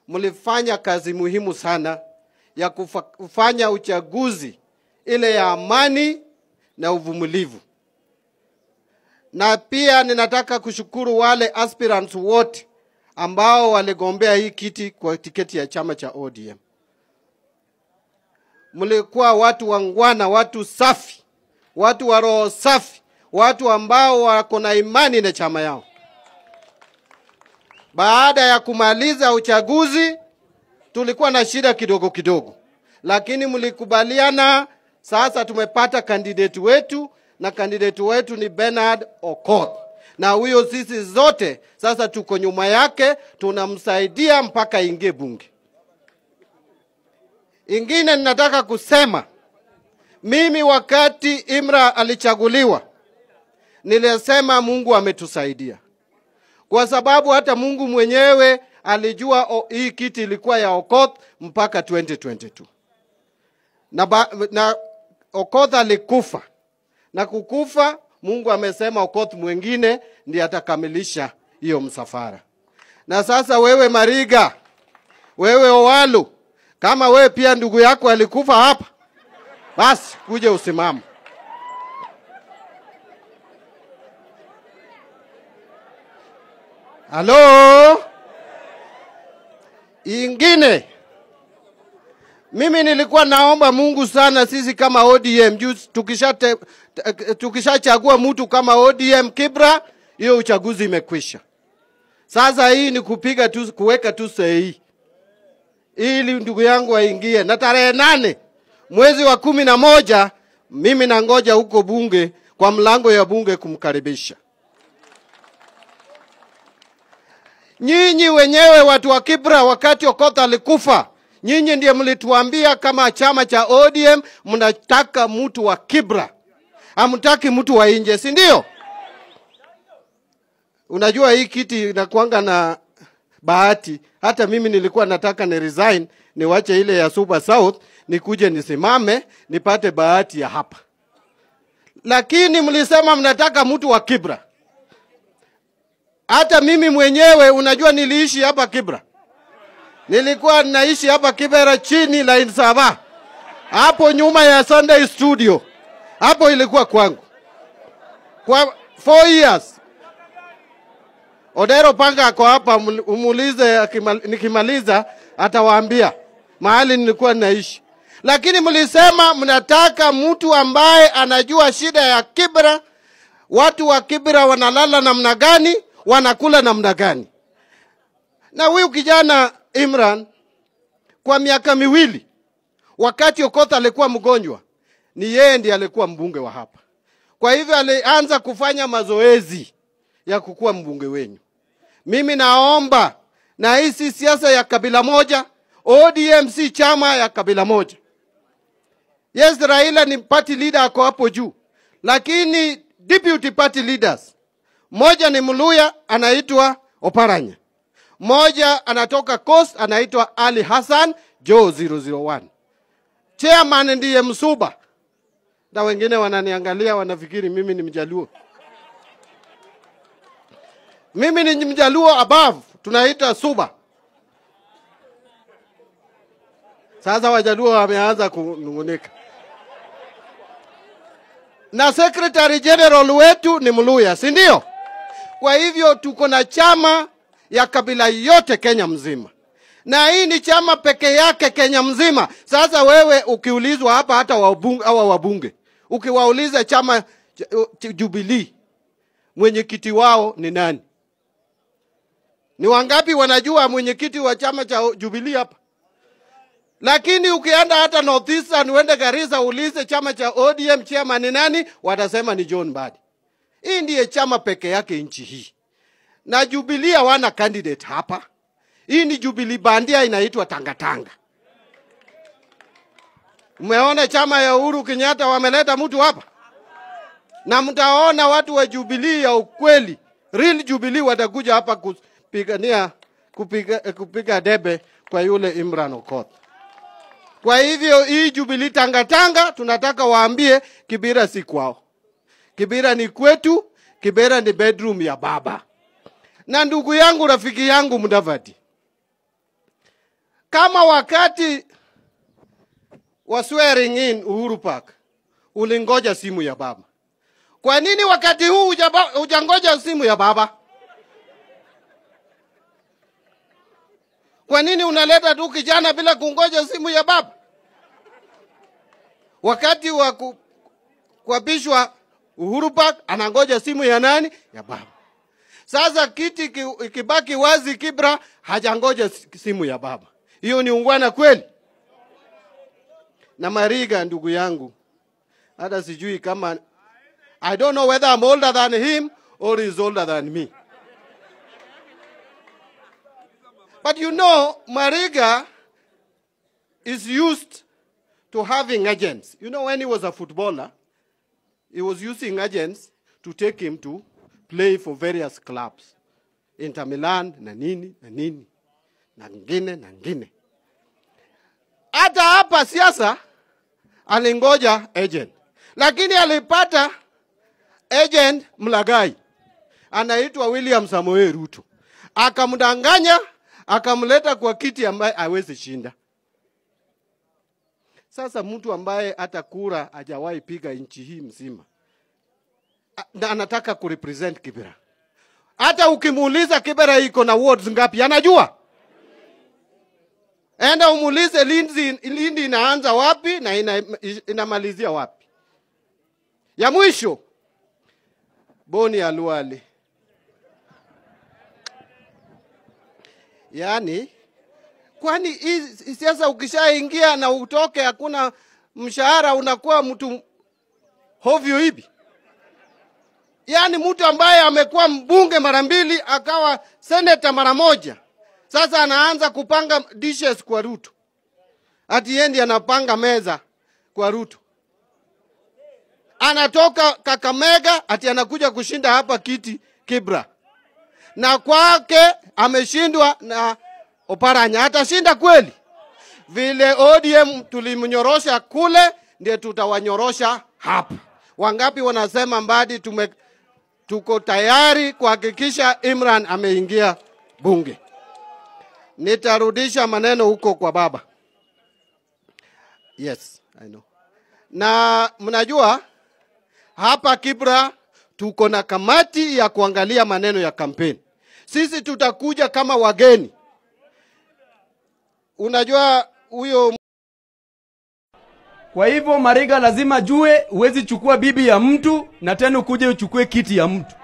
mlifanya kazi muhimu sana ya kufa, kufanya uchaguzi ile ya amani na uvumilivu. Na pia ninataka kushukuru wale aspirants wote ambao waligombea hii kiti kwa tiketi ya chama cha ODM. Mlikuwa watu wangwana, watu safi, watu wa roho safi, watu ambao wako na imani na chama yao. Baada ya kumaliza uchaguzi, tulikuwa na shida kidogo kidogo, lakini mlikubaliana. Sasa tumepata kandidati wetu na kandidati wetu ni Bernard Okoth, na huyo sisi zote sasa tuko nyuma yake, tunamsaidia mpaka ingie bunge. Ingine ninataka kusema, mimi wakati Imra alichaguliwa nilisema Mungu ametusaidia kwa sababu hata Mungu mwenyewe alijua o, hii kiti ilikuwa ya Okoth mpaka 2022 na, ba, na Okoth alikufa na kukufa, Mungu amesema Okoth mwingine ndiye atakamilisha hiyo msafara. Na sasa wewe Mariga, wewe Owalu, kama wewe pia ndugu yako alikufa hapa, basi kuje usimama. Halo? Ingine, mimi nilikuwa naomba Mungu sana, sisi kama ODM juu tukishachagua tukisha mtu kama ODM Kibra, hiyo uchaguzi imekwisha. Sasa hii ni kupiga tu, kuweka tu sahihi ili ndugu yangu aingie, na tarehe nane mwezi wa kumi na moja mimi nangoja huko bunge kwa mlango ya bunge kumkaribisha. Nyinyi wenyewe watu wa Kibra, wakati Okoth alikufa, nyinyi ndiye mlituambia kama chama cha ODM mnataka mtu wa Kibra, hamtaki mtu wa nje, si ndio? Unajua hii kiti inakuanga na bahati. Hata mimi nilikuwa nataka ni resign niwache ile ya Super South nikuje nisimame nipate bahati ya hapa, lakini mlisema mnataka mtu wa Kibra. Hata mimi mwenyewe unajua, niliishi hapa Kibra, nilikuwa naishi hapa Kibera chini line saba, hapo nyuma ya Sunday Studio, hapo ilikuwa kwangu kwa four years. Odero Panga ako hapa, umuulize nikimaliza atawaambia mahali nilikuwa naishi. Lakini mlisema mnataka mtu ambaye anajua shida ya Kibra, watu wa Kibra wanalala namna gani, wanakula namna gani. Na huyu kijana Imran kwa miaka miwili, wakati Okoth alikuwa mgonjwa, ni yeye ndiye alikuwa mbunge wa hapa. Kwa hivyo alianza kufanya mazoezi ya kukuwa mbunge wenyu. Mimi naomba, na hii si siasa ya kabila moja. ODM si chama ya kabila moja. Yes, Raila ni party leader, ako hapo juu, lakini deputy party leaders, mmoja ni Mluya anaitwa Oparanya, mmoja anatoka Coast anaitwa Ali Hassan Joe 001. Chairman ndiye Msuba, na wengine wananiangalia wanafikiri mimi ni Mjaluo. Mimi ni Mjaluo above, tunaita Suba. Sasa Wajaluo wameanza kunung'unika, na secretary general wetu ni Mluya, si ndio? Kwa hivyo tuko na chama ya kabila yote Kenya mzima, na hii ni chama peke yake Kenya mzima. Sasa wewe ukiulizwa hapa, hata wabunge, hawa wabunge ukiwauliza chama Jubilee mwenyekiti wao ni nani, ni wangapi wanajua mwenyekiti wa chama cha Jubilee hapa? Lakini ukienda hata North Eastern uende Garissa uulize chama cha ODM chairman ni nani, watasema ni John Mbadi. Hii ndiye chama peke yake nchi hii, na Jubilee hawana candidate hapa. Hii ni Jubilee bandia inaitwa tangatanga. Umeona chama ya Uhuru Kenyatta wameleta mtu hapa, na mtaona watu wa Jubilee ya ukweli, real Jubilee watakuja hapa kupigania kupiga, kupiga debe kwa yule Imran Okoth. Kwa hivyo hii Jubilee tangatanga tunataka waambie Kibira si kwao. Kibira ni kwetu, Kibira ni bedroom ya baba. Na ndugu yangu, rafiki yangu Mudavadi, kama wakati wa swearing in Uhuru Park ulingoja simu ya baba, kwa nini wakati huu hujaba- hujangoja simu ya baba? Kwa nini unaleta tu kijana bila kungoja simu ya baba? Wakati wa ku- kuapishwa Uhuru Park anangoja simu ya nani? Ya baba. Sasa kiti ki- ikibaki wazi, Kibra hajangoja si- simu ya baba. Hiyo ni ungwana kweli? Na Mariga, ndugu yangu, hata sijui kama I don't know whether I'm older than him or he's older than me. But you know, Mariga is used to having agents. You know, when he was a footballer, he was using agents to take him to play for various clubs. Inter Milan na nini na nini na ngine na ngine. Hata hapa siasa alingoja agent, lakini alipata agent mlagai anaitwa William Samoei Ruto, akamdanganya akamleta kwa kiti ambaye hawezi shinda. Sasa mtu ambaye hata kura hajawahi piga nchi hii mzima a- na anataka kurepresent Kibera, hata ukimuuliza Kibera iko na wards ngapi, anajua. Enda umuulize Lindi, Lindi inaanza wapi na ina, inamalizia wapi. Ya mwisho Boni ya Luali, yaani kwani hii siasa ukishaingia na utoke hakuna mshahara, unakuwa mtu hovyo hivi? Yaani mtu ambaye amekuwa mbunge mara mbili akawa seneta mara moja, sasa anaanza kupanga dishes kwa Ruto, ati yeye ndiye anapanga meza kwa Ruto. Anatoka Kakamega ati anakuja kushinda hapa kiti Kibra, na kwake ameshindwa na Oparanya. Atashinda kweli? Vile ODM tulimnyorosha kule, ndiye tutawanyorosha hapa. Wangapi wanasema Mbadi tume, tuko tayari kuhakikisha Imran ameingia bunge. Nitarudisha maneno huko kwa baba. Yes, I know. Na mnajua hapa Kibra tuko na kamati ya kuangalia maneno ya kampeni. Sisi tutakuja kama wageni. Unajua huyo Kwa hivyo Mariga lazima jue huwezi chukua bibi ya mtu na tena ukuje uchukue kiti ya mtu.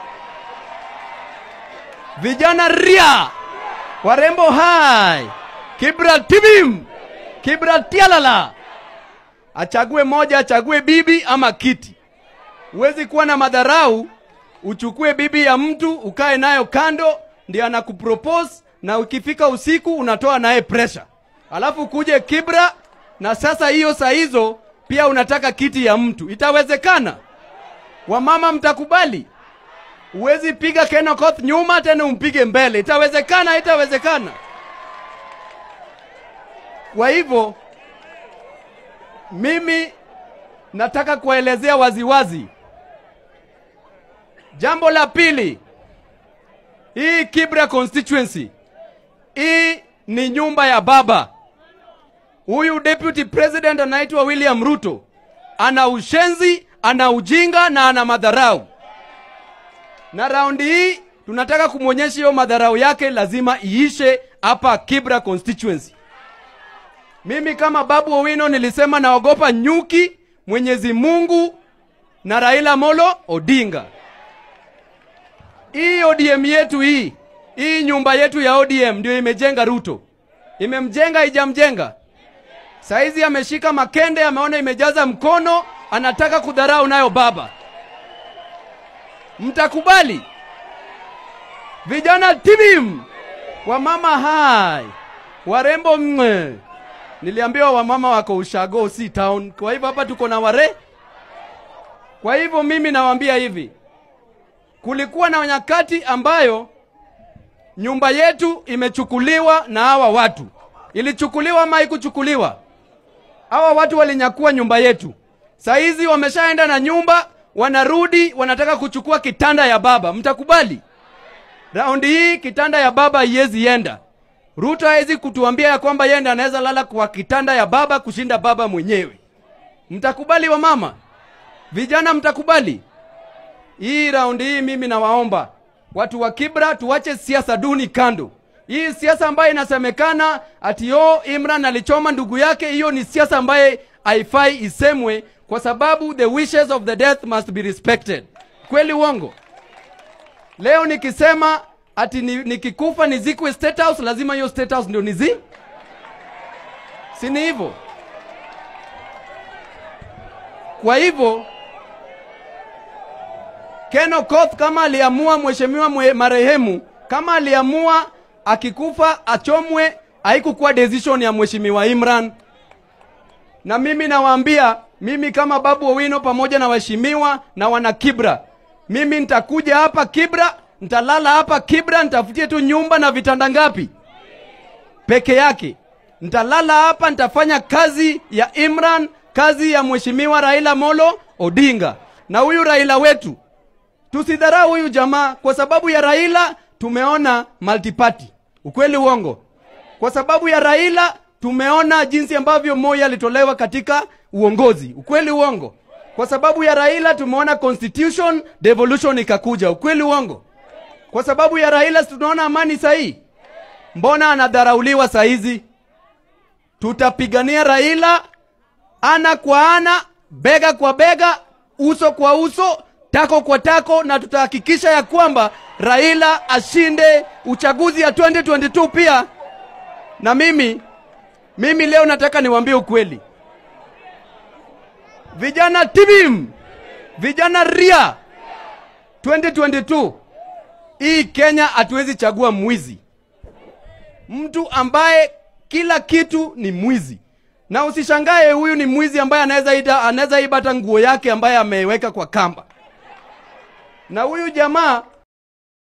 Vijana ria, warembo hai, Kibra tibim, Kibra tialala. Achague moja, achague bibi ama kiti. Huwezi kuwa na madharau, uchukue bibi ya mtu ukae nayo kando, ndiye anakupropose na ukifika usiku unatoa naye pressure, alafu kuje Kibra na sasa hiyo saa hizo pia unataka kiti ya mtu. Itawezekana? Wamama mtakubali? Huwezi piga Kenokoth nyuma tena umpige mbele. Itawezekana? Itawezekana? Kwa hivyo mimi nataka kuwaelezea waziwazi. Jambo la pili, hii Kibra constituency hii ni nyumba ya baba. Huyu deputy president anaitwa William Ruto, ana ushenzi, ana ujinga na ana madharau, na raundi hii tunataka kumwonyesha hiyo madharau yake lazima iishe hapa Kibra constituency. Mimi kama Babu Owino nilisema naogopa nyuki, Mwenyezi Mungu na Raila Molo Odinga. Hii ODM yetu hii, hii nyumba yetu ya ODM ndio imejenga Ruto. Imemjenga ijamjenga? Saizi ameshika makende, ameona imejaza mkono, anataka kudharau nayo baba. Mtakubali? Vijana tibim, wamama hai, warembo mwe. Niliambiwa wamama wako ushago, si town. Kwa hivyo hapa tuko na ware. Kwa hivyo mimi nawaambia hivi, kulikuwa na nyakati ambayo nyumba yetu imechukuliwa na hawa watu. Ilichukuliwa ama haikuchukuliwa? Hawa watu walinyakua nyumba yetu. Saizi wameshaenda na nyumba, wanarudi wanataka kuchukua kitanda ya baba. Mtakubali? Raundi hii kitanda ya baba haiwezi enda. Ruto hawezi kutuambia ya kwamba yeye ndiye anaweza lala kwa kitanda ya baba kushinda baba mwenyewe. Mtakubali wa mama? Vijana mtakubali? Hii raundi hii mimi nawaomba watu wa Kibra tuwache siasa duni kando. Hii siasa ambayo inasemekana ati yo Imran alichoma ndugu yake, hiyo ni siasa ambaye haifai isemwe, kwa sababu the wishes of the death must be respected. Kweli uongo? Leo nikisema ati ni- nikikufa nizikwe State House, lazima hiyo State House ndio nizi, si ni hivyo? Kwa hivyo Ken Okoth kama aliamua mheshimiwa mwe- marehemu, kama aliamua akikufa achomwe, haikukuwa decision ya mheshimiwa Imran. Na mimi nawaambia, mimi kama Babu Owino pamoja na waheshimiwa na wana Kibra, mimi nitakuja hapa Kibra, nitalala hapa Kibra, nitafutie tu nyumba na vitanda ngapi peke yake. Nitalala hapa, nitafanya kazi ya Imran, kazi ya mheshimiwa Raila Molo Odinga. Na huyu Raila wetu tusidharau huyu jamaa kwa sababu ya Raila tumeona multiparty. Ukweli uongo? Kwa sababu ya Raila tumeona jinsi ambavyo Moi alitolewa katika uongozi. Ukweli uongo? Kwa sababu ya Raila tumeona constitution devolution ikakuja. Ukweli uongo? Kwa sababu ya Raila si tunaona amani sahihi. Mbona anadharauliwa saa hizi? Tutapigania Raila ana kwa ana, bega kwa bega, uso kwa uso, tako kwa tako, na tutahakikisha ya kwamba Raila ashinde uchaguzi ya 2022 pia. Na mimi mimi leo nataka niwaambie ukweli, vijana tibim, vijana ria, 2022 hii Kenya hatuwezi chagua mwizi mtu ambaye kila kitu ni mwizi, na usishangae huyu ni mwizi ambaye anaweza ida anaweza iba hata nguo yake ambaye ameweka kwa kamba. Na huyu jamaa